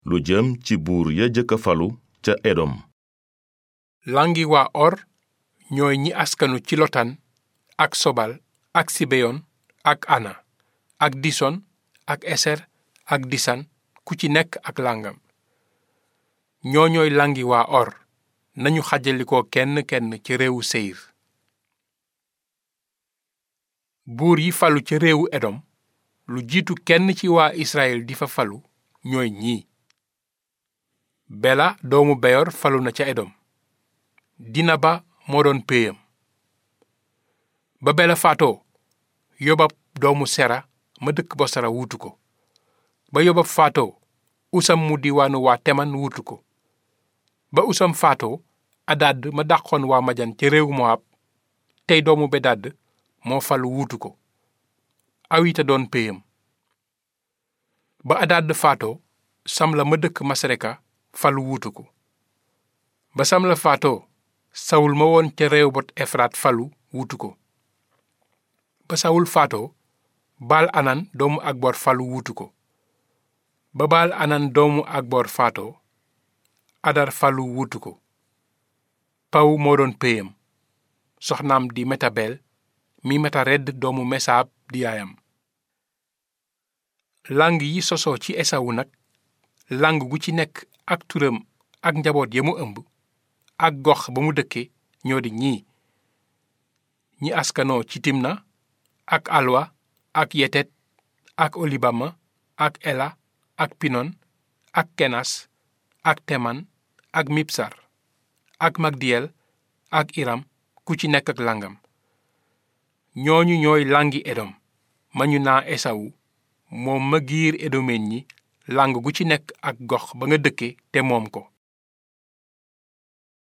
lu jëm ci buur ya jëkka falu ca edom langi waa or ñooy ñi askanu ci lotan ak sobal ak sibeyon ak ana ak dison ak eser ak disan ku ci nekk ak langam ñoo ñooy langi waa or nañu xajalikoo kenn kenn ci réewu seyir buur yi falu ca réewu edom lu jiitu kenn ci waa israel di fa falu ñooy ñii bela doomu beyor falu na ca edom dina ba moo doon péyam ba bela faatoo yobab doomu sera ma dëkk bosara wuutu ko ba yobab faatoo usam mu diwaanu waa teman wuutu ko ba usam faatoo adadd ma dàqoon waa majan ca réewu moab tey doomu bedadd moo falu wuutu ko awita doon péyam ba adadd faatoo samla ma dëkk masreka falu wuutu ko ba samla faatoo sawul ma woon ca réew bot efraat falu wuutu ko ba sawul faatoo baal anan doomu akbor falu wuutu ko ba baal anan doomu akbor faatoo adar falu wuutu ko paw moo doon péyam soxnaam di metabel mi metaredd doomu mesaab di yaayam lang yi sosoo ci esawu nag lang gu ci nekk ak turam ak njaboot ya mu ëmb ak gox ba mu dëkke ñoo di ñii ñi askanoo ci timna ak alwa ak yetet ak olibama ak ela ak pinon ak kenas ak teman ak mipsar ak magdiyel ak iram ku ci nekk ak langam ñooñu ñooy langi edom ma ñu naa esawu moom ma giir edomeen ñi lang gu ci nekk ak gox ba nga dëkke te moom ko